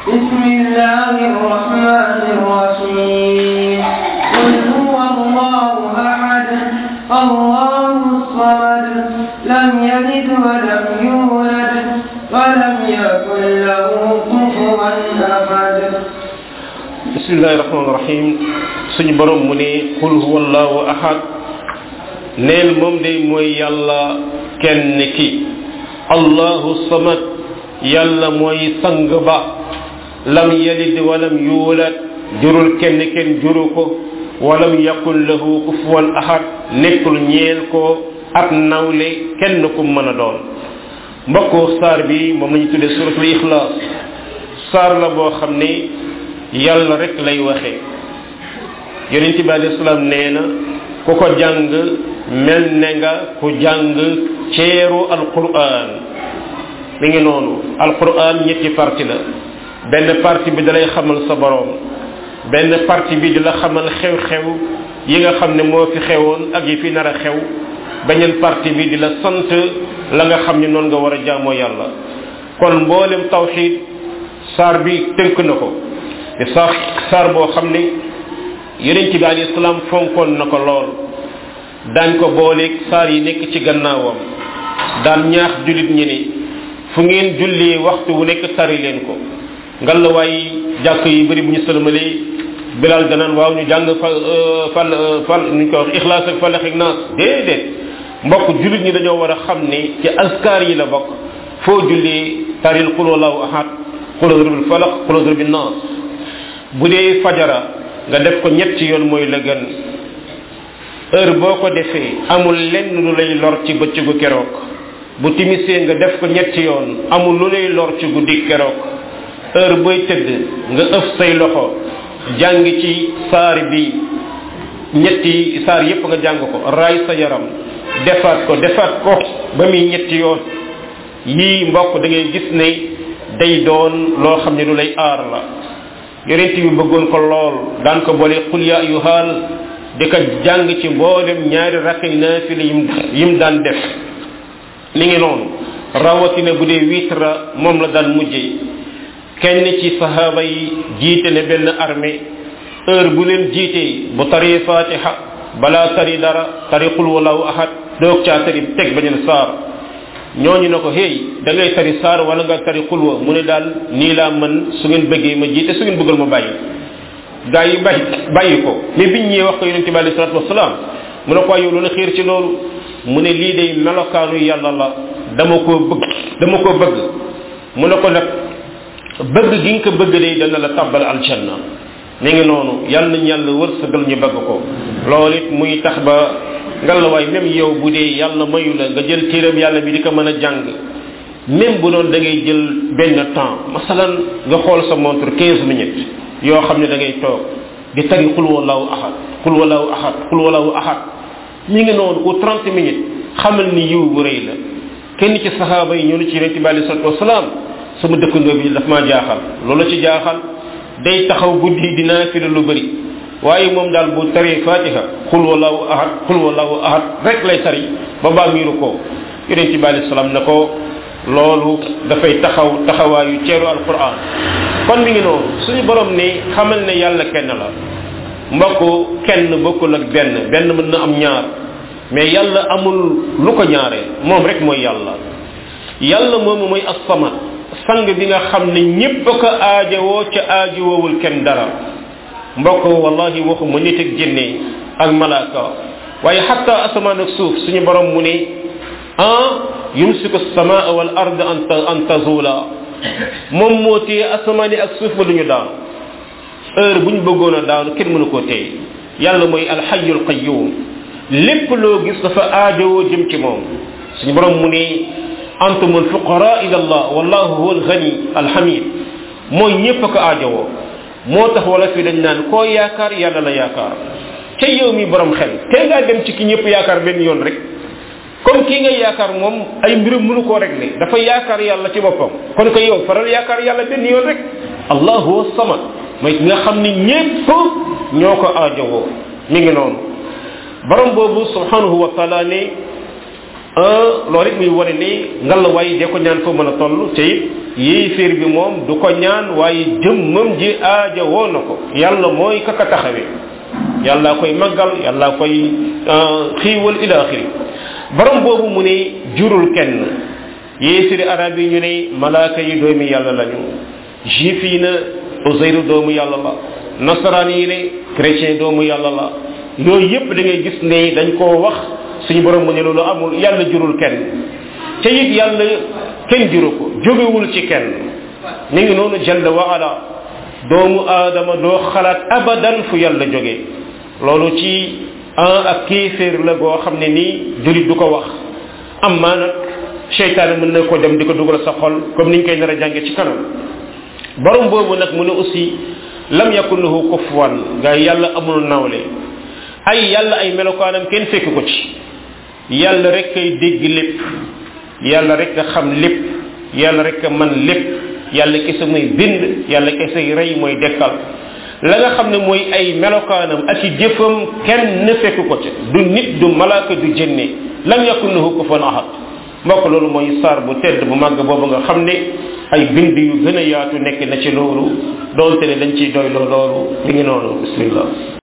بسم الله الرحمن الرحيم قل هو الله أحد الله الصمد لم يلد ولم يولد ولم يكن له كفوا أحد bismillahi rahmaani rahim suñu borom mu ne qul huwa allahu ahad neel moom day mooy yàlla kenn ki allahu samad yàlla mooy sang ba lam yalid walam yuulad jurul kenn kenn juru ko walam yakun lahu kufuwan ahad nekkul ñeel ko ab nawle kenn ku mën a doon mbokku saar bi moom lañu tuddee suratul ixlaas saar la boo xam ne yàlla rek lay waxe yonent bi alayhi salaam nee na ku ko jàng mel ne nga ku jàng ceeru alquran mi ngi noonu alquran ñetti parti la benn parti bi dalay xamal sa borom benn parti bi di la xamal xew-xew yi nga xam ne moo fi xewoon ak yi fi nar a xew beneen parti bi di la sant la nga xam ne noonu nga war a jaamoo yàlla kon mboolem tawxid saar bi tënk na ko te saar saar boo xam ne yonent bi alayhi salaam fonkoon na ko lool daañ ko booleeg saar yi nekk ci gannaawam daan ñaax jullit ñi ni fu ngeen jullee waxtu wu nekk tari leen ko ngalawaay jàkk yi bëri bu ñu sëlmalee bilal danaan waaw ñu jàng fa fal fal ñu ko wax ixlaas ak falax ak naas déedéet mbokk jullit ñi dañoo war a xam ne ci askar yi la bokk foo jullee taril qul wallahu ahad qul bil falaq qul bil naas bu dee fajara nga def ko ñetti yoon mooy la gën heure boo ko defee amul lenn lu lay lor ci bëccëgu keroog bu timisee nga def ko ñetti yoon amul lu lay lor ci guddi keroog heure booy tëdd nga ëf say loxo jàng ci saar bi ñetti saar yépp nga jàng ko raay sa yaram defaat ko defaat ko ba muy ñetti yoon yii mbokk da ngay gis ne day doon loo xam ne lu lay aar la yonent bi bëggoon ko lool daan ko boole qul ya ayuhal di ko jàng ci mboolem ñaari rakkay naafila yim yim daan def mi ngi noonu rawatina bu dee witra moom la daan mujjee kenn ci sahaaba yi jiite ne benn armée heure bu leen jiitee bu tari fatiha balaa tari dara tari qul wallahu ahad doog caa tari teg beneen saar ñooñu ne ko hey da ngay tari saar wala nga tari xulwa mu ne daal nii laa mën su ngeen bëggee ma jiite su ngeen bëggal ma bàyyi gaa yi bàyyi bàyyi ko mais biñ ñëwee wax ko yonente bi alei salatu wasalaam mu ne ko yow lu la xiir ci loolu mu ne lii day melokaanu yàlla la dama koo bëgg dama koo bëgg mu ne ko nag bëgg gi nga ko bëgg day dana la tabbal aljanna mi ngi noonu yàlla nañ yàlla wërsëgal ñu bëgg ko loolu it muy tax ba ngalawaay même yow bu dee yàlla mayu la nga jël téeram yàlla bi di ko mën a jàng même bu doon da ngay jël benn temps masalan nga xool sa montre 15 minutes yoo xam ne da ngay toog di tari xul wallahu ahad xul wallahu ahad xul wallahu ahad mi ngi noonu ou 30 minutes xamal ni yiw bu rëy la kenn ci saxaaba yi ñëw na ci yonente bi alei salatu wasalaam sama dëkkandoo bi daf maa jaaxal loolu ci jaaxal day taxaw guddi dinaa fi lu bëri waaye moom daal bu taree fatiha xul wallahu ahad xul wallahu ahad rek lay tari ba baa miiru ko yonente bi alei salaam ne ko loolu dafay taxaw taxawaayu ceeru alquran kon mi ngi noonu suñu borom ne xamal ne yàlla kenn la mbokk kenn bokkul ak benn benn mën na am ñaar mais yàlla amul lu ko ñaaree moom rek mooy yàlla yàlla moomu mooy as-samad sang bi nga xam ne ñépp ko aajowoo ca aajowoowul kenn dara mbokk wallahi waxuma nit ak jinne ak malaaka waaye xatta asamaan ak suuf suñu borom mu ne ah yumsiku samaa wal ard an an tazula moom moo téye asamaan yi ak suuf ba duñu daanu heure bu ñu bëggoon a daanu kenn mënu koo téye yàlla mooy alxayul qayyum lépp loo gis dafa aajowoo jëm ci moom suñu borom mu ne antum alfuqara ila allah wallahu huwa alghani alhamid mooy ñépp ko aajowoo moo tax wala fi dañ naan koo yaakaar yàlla la yaakaar ca yow mi borom xel tey ngaa dem ci ki ñëpp yaakaar benn yoon rek comme kii nga yaakaar moom ay mbirum mënu koo régler dafa yaakaar yàlla ci boppam kon ko yow faral yaakaar yàlla benn yoon rek allahu huwa samad mooy ki nga xam ni ñépp ñoo ko aajowoo mi ngi noonu borom boobu subhanahu wa taala ne loolu it muy wane ni ngal waaye de ko ñaan foo mën a toll te it yéeféer bi moom du ko ñaan waaye jëmmam ji aaja woo na ko yàlla mooy kaka taxawee yàlla koy màggal yàlla koy xiiwal ila axiri borom boobu mu ne jurul kenn yéeféeri arab yi ñu ne malaaka yi doomi yàlla lañu juif yi na Uzayru doomu yàlla la nasaraan yi ne chrétien doomu yàlla la yooyu yépp da ngay gis ne dañ koo wax suñu borom mu ne loolu amul yàlla jurul kenn te it yàlla kenn juru ko jógewul ci kenn ñu ngi noonu jalla wa ala doomu aadama doo xalaat abadan fu yàlla jóge loolu ci an ak kéeféer la goo xam ne nii julit du ko wax am maa nag seytaane mën na ko dem di ko dugal sa xol comme niñ koy nar a jànge ci kanam borom boobu nag mu ne aussi lam yakun lahu kufuwan nga yàlla amul nawle ay yàlla ay melokaanam kenn fekk ko ci yàlla rek kay dégg lépp yàlla rek a xam lépp yàlla rek a man lépp yàlla kese muy bind yàlla kese rey mooy dekkal la nga xam ne mooy ay melokaanam ak i jëfam kenn ne fekk ko ca du nit du malaaka du jënne lam yakun lahu kufuwan ahad mbokk loolu mooy saar bu tedd bu màgg boobu nga xam ne ay bind yu gën a yaatu nekk na ci loolu doonte ne dañ ciy doy loolu mi ngi noonu bismillah